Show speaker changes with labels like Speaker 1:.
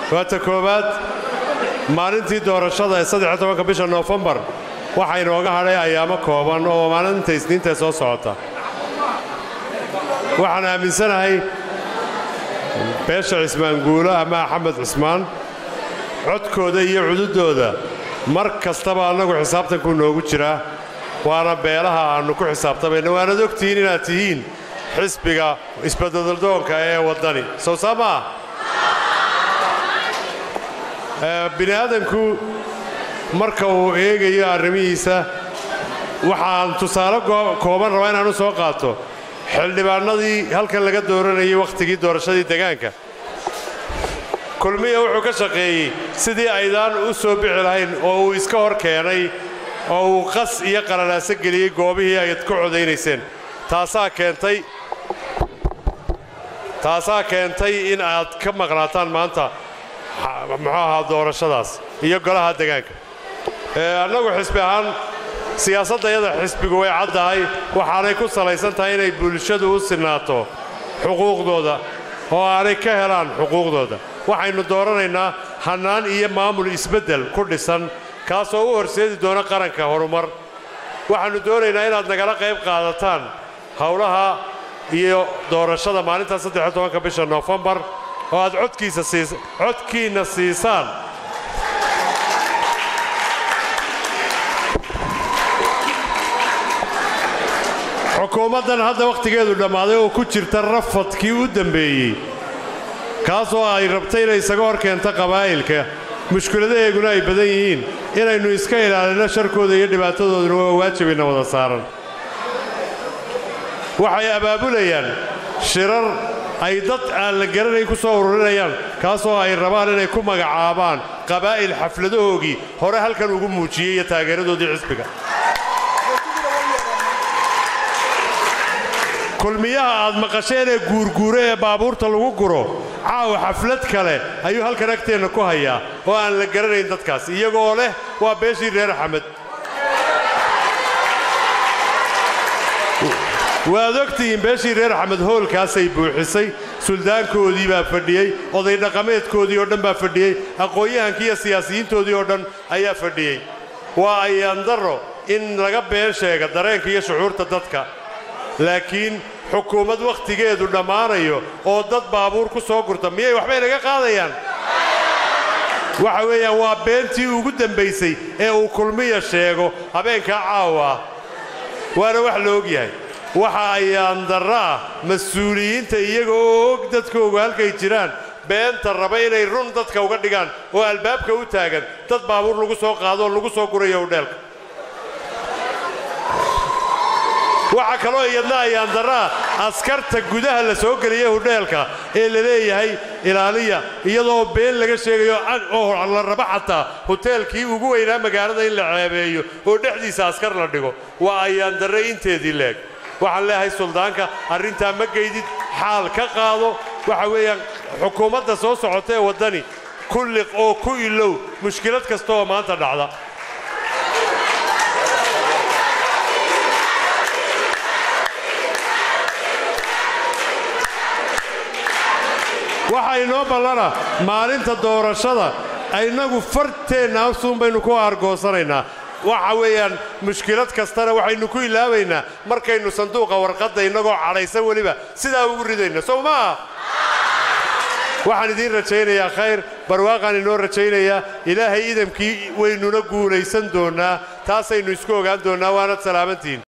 Speaker 1: waa ta koowaad maalintii doorashada ee saddex iyo tobanka bisha noofembar waxaa inooga hadhay ayaamo kooban oo maalinta isniintae soo socota waxaan aaminsanahay beesha cismaan guulo ama axmed cismaan codkooda iyo cududooda mar kastaba annagu xisaabtankuu noogu jiraa waana beelaha aannu ku xisaabtamayna waanad ogtihiin inaad tihiin xisbiga isbeddeldoonka ee waddani sow saa maa bini aadanku marka uu eegayo arrimihiisa waxaan tusaale kooban rabaa inaanu soo qaato xildhibaannadii halkan laga dooranayay wakhtigii doorashadii degaanka kulmiya wuxuu ka shaqeeyey sidii aydaan u soo bixi lahayn oo uu iska hor keenay oo uu qas iyo qalalaaso geliyey goobihii ayd ku codaynayseen taasaa keentay taasaa keentay in aad ka maqnaataan maanta muxuu ahaa doorashadaas iyo golaha degaanka annagu xisbi ahaan siyaasaddayada xisbigu way caddahay waxaanay ku salaysan tahay inay bulshadu u sinaato xuquuqdooda oo aanay ka helaan xuquuqdooda waxaynu dooranaynaa hannaan iyo maamul isbeddel ku dhisan kaasoo u horseedi doona qaranka horumar waxaannu doonaynaa inaad nagala qayb qaadataan howlaha iyo doorashada maalinta saddex tobanka bisha noofembar oo aad codkiisa siis codkiinna siisaan xukuumaddan hadda wakhtigeedu dhammaaday oo ku jirta rafadkii u dembeeyey kaasoo ay rabtay inay isaga hor keento qabaa'ilka mushkiladaheeguna ay badan yihiin inaynu iska ilaalinno sharkooda iyo dhibaatadooduna waa waajibayna wada saaran waxay abaabulayaan shirar ay dad aan la garanayn ku soo ururinayaan kaasoo ay rabaan inay ku magacaabaan qabaa'il xafladahoogii hore halkan ugu muujiyey iyo taageeradoodii xisbiga kulmiyaha aad maqasheen ee guurguure ee baabuurta lagu guro caawa xaflad kale ayuu halkan agteenna ku hayaa oo aan la garanayn dadkaas iyagoo leh waa beeshii reer axmed waad ogtihiin beeshii reer axmed hoolkaasay buuxisay suldaankoodii baa fadhiyey oday dhaqameedkoodii oo dhan baa fadhiyey aqoon-yahankii iyo siyaasiyiintoodii oo dhan ayaa fadhiyey waa ayaandarro in laga been sheega dareenka iyo shucuurta dadka laakiin xukuumad wakhtigeedu dhammaanayo oo dad baabuur ku soo gurta miyay waxbay naga qaadayaan waxa weeyaan waa beentii ugu dembaysay ee uu kulmiya sheego habeenkaa caawa ah waana wax la og yahay waxa ayaandarro ah mas-uuliyiinta iyaga oo og dadkoogu halkay jiraan beenta raba inay run dadka uga dhigaan oo albaabka u taagan dad baabuur lagu soo qaado oo lagu soo gurayo udheelka waxaa kaloo iyadna ayaandarraa askarta gudaha la soo geliya hudheelka ee la leeyahay ilaaliya iyadoo been laga sheegayo oo la raba xataa huteelkii ugu weynaa magaalada in la ceebeeyo oo dhexdiisa askar la dhigo waa ayaandarre inteedii leeg waxaan leeyahay suldaanka arrintaa ma geydid xaal ka qaado waxa weeyaan xukuumadda soo socota ee waddani ku liq oo ku ilow mushkilad kasta oo maanta dhacda waxaa inoo ballana maalinta doorashada innagu farteenna afsuun baynu ku aargoosanaynaa waxa weeyaan mushkilad kastana waxaynu ku ilaabaynaa markaynu sanduuqa warqadda innagoo cadhaysan weliba sidaa ugu ridayno sow maaha waxaan idiin rajaynayaa khayr barwaaqaan inoo rajaynayaa ilaahay idamkii waynuna guulaysan doonnaa taasaynu isku ogaan doonnaa waanad salaamantihin